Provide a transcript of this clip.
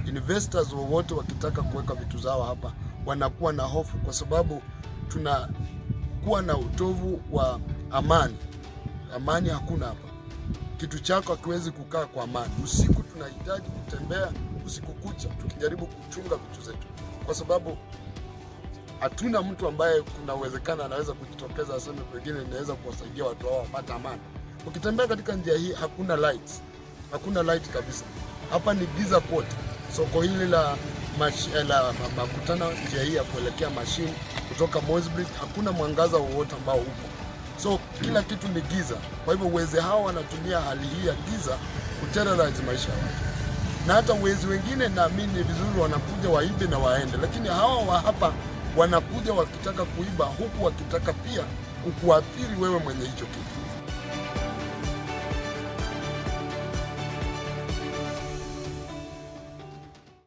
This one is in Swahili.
investors wowote wakitaka kuweka vitu zao hapa wanakuwa na hofu, kwa sababu tunakuwa na utovu wa amani. Amani hakuna hapa, kitu chako hakiwezi kukaa kwa amani. Usiku tunahitaji kutembea usiku kucha tukijaribu kuchunga vitu zetu, kwa sababu hatuna mtu ambaye kuna uwezekano anaweza kujitokeza aseme pengine inaweza kuwasaidia watu hao wapate amani. Ukitembea katika njia hii hakuna lights, hakuna light kabisa. Hapa ni giza kote. Soko hili la mash, la ma- makutano, njia hii ya kuelekea mashine kutoka Mossbridge, hakuna mwangaza wowote ambao upo, so kila kitu ni giza. Kwa hivyo wezi hao wanatumia hali hii ya giza kuterrorize maisha ya watu na hata wezi wengine naamini ni vizuri wanakuja waibe na waende, lakini hawa wa hapa wanakuja wakitaka kuiba, huku wakitaka pia kukuathiri wewe mwenye hicho kitu.